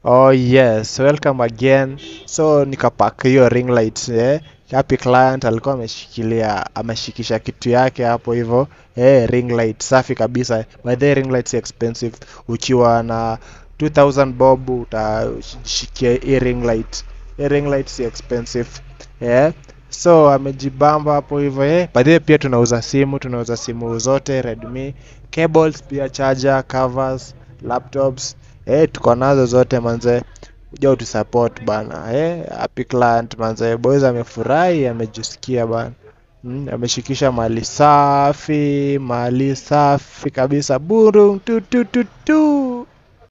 Oh yes, welcome again. So nikapack hiyo ring light eh. Happy client alikuwa ameshikilia ameshikisha kitu yake hapo hivyo eh, ring light safi kabisa. By the way, ring light si expensive. Ukiwa na 2000 bob utashikia hii ring light. Hii ring light si expensive. Eh. So amejibamba hapo hivyo eh. By the way, pia tunauza simu, tunauza simu zote Redmi, cables pia charger, covers, laptops eh, tuko nazo zote manze, kuja utusupport bana eh, happy client manze, boys amefurahi, amejisikia bana mm, ameshikisha mali safi, mali safi kabisa, burung tu tu tu tu.